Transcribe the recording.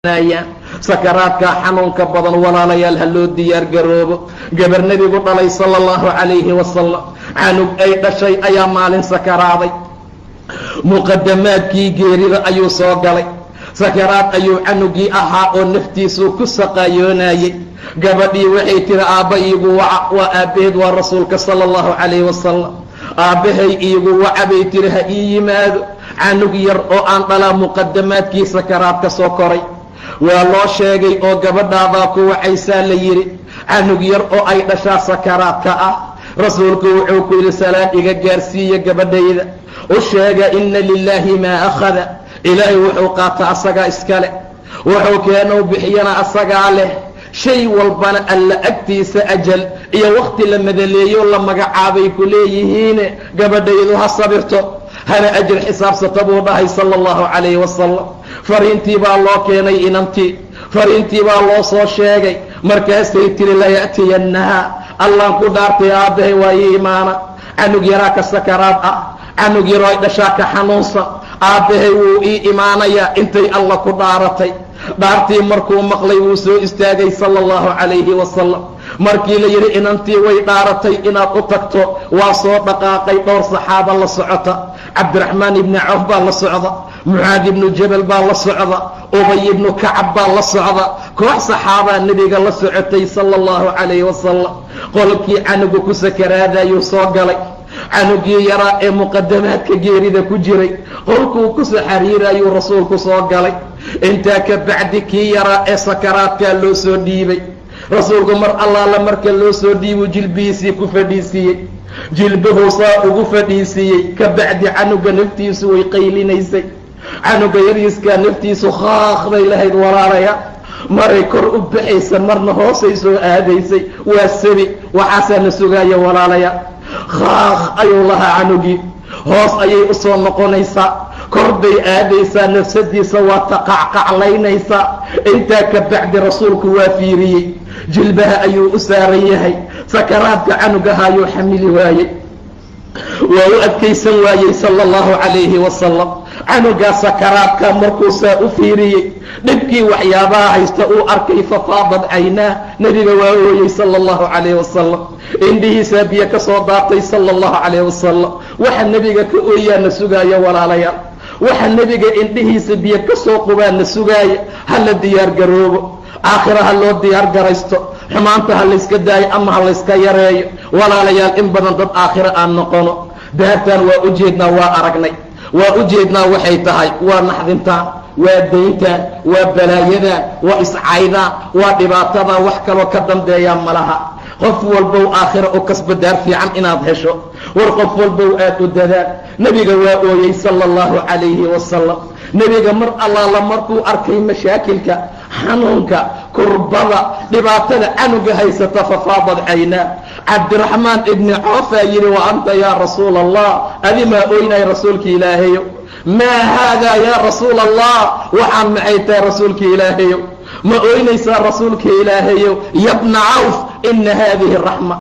sakaraadkaa xanuunka badan walaalayaal ha loo diyaar garoobo gabar nebigu dhalay sala allahu calayhi wasalam canug ay dhashay ayaa maalin sakaraaday muqadamaadkii geerida ayuu soo galay sakaraad ayuu canugii ahaa oo naftiisuu ku saqaayoonayey gabadhii waxay tiri aabba iigu waca waa aabbaheed waa rasuulka sala allahu calayhi wasalam aabbahay iigu waca bay tiri ha ii yimaado canug yar oo aan dhalaa muqadamaadkii sakaraad ka soo koray waa loo sheegay oo gabadhaadaa ku wacaysaa la yidhi canug yar oo ay dhashaa sakaraadka ah rasuulku wuxuu ku yidhi salaan iga gaarsiiya gabadhayda u sheega inna lilaahi maa akhada ilaahay wuxuu qaata asagaa iska leh wuxuu keenuu bixiyana asagaa leh shay walbana alla agtiisa ajal iyo wakhti la madaleeyo la magacaabay ku leeyihiine gabadhaydu ha sabirto hana ajir xisaabsata buu dhahay sala allahu calayhi wasalam fariintii baa loo keenay inantii fariintii baa loo soo sheegay markaasay tiri laya'tiyannaha allaan ku dhaartay aabbahay waa ii imaana canug yaraa ka sakaraad ah canug yaroo ay dhashaa ka xanuunsan aabbahay wuu ii imaanayaa intay alla ku dhaaratay dhaartii markuu maqlay wuu soo istaagay sala allahu calayhi wasalam markii la yidhi inantii way dhaaratay inaad u tagto waa soo dhaqaaqay dhowr saxaaba la socota cabdiraxmaan ibni cawf baa la socda mucaad ibnu jabal baa la socda ubay ibnu kacab baa la socda koox saxaabaa nebiga la socotay sala allahu calayhi wasalam qolkii canugu ku sakaraadayuu soo galay canugii yaraa ee muqadamaadka geerida ku jiray qolkuu ku soo xariirayuu rasuulku soo galay intaa ka bacdi kii yaraa ee sakaraadkaa loo soo dhiibay rasuulku mar allaala marka loo soo dhiibuu jilbihiisii ku fadhiisiiyey jilbuhuu saa ugu fadhiisiiyey ka bacdi canuga naftiisu way qaylinaysay canuga yariiskaa naftiisu khaaqday lahayd walaalaya maray kor u baxaysa marna hoosay soo aadaysay waa sabi waxaasaa na sugaaya walaalaya khaaq ayuu lahaa canugii hoos ayay u soo noqonaysaa kor bay aadaysaa nafsadiisa waa taqacqaclaynaysaa intaa ka bacdi rasuulku waa fiiriyey jilbaha ayuu u saaran yahay sakaraadka canugaha ayuu xamili waayey waa u adkaysan waayey sala allahu calayhi wasalam canugaa sakaraadka markuu saa u fiiriyey dhibkii waxyaabaha haysta uu arkay fafaadad caynaa nebiga waa ooyey sala allahu calayhi wasalam indhihiisaa biyo ka soo daatay sala allahu calayhi wasalam waxa nebiga ka ooyaana sugaaya walaalayaal waxa nebiga indhihiisa biyo ka soo qubaana sugaaya ha la diyaar garoobo aakhira ha loo diyaar garaysto xumaanta ha layska daayo ama ha layska yareeyo walaalayaal in badan dad aakhiro aan noqono daartaan waa u jeednaa waa aragnay waa u jeednaa waxay tahay waa naxdintaan waa dayntaan waa balaayadan waa iscaydaan waa dhibaatadan wax kaloo ka dambeeyaa malaha qof walbow aakhira u kasba daar fiican inaad hesho war qof walbow aad u dadaan nebiga waa ooyey sala allahu calayhi wasalam nebiga mar allaala markuu arkay mashaakilka xanuunka kurbada dhibaatada canuga haysata fafaadad caynaa cabdiraxmaan ibni coofaa yidhi wa anta yaa rasuula allah adimaa oynay rasuulka ilaahayo maa haadaa yaa rasuula allah waxaan maxay tahay rasuulka ilaahayo ma oynaysaa rasuulka ilaahayo yabna cawf ina haadihi raxma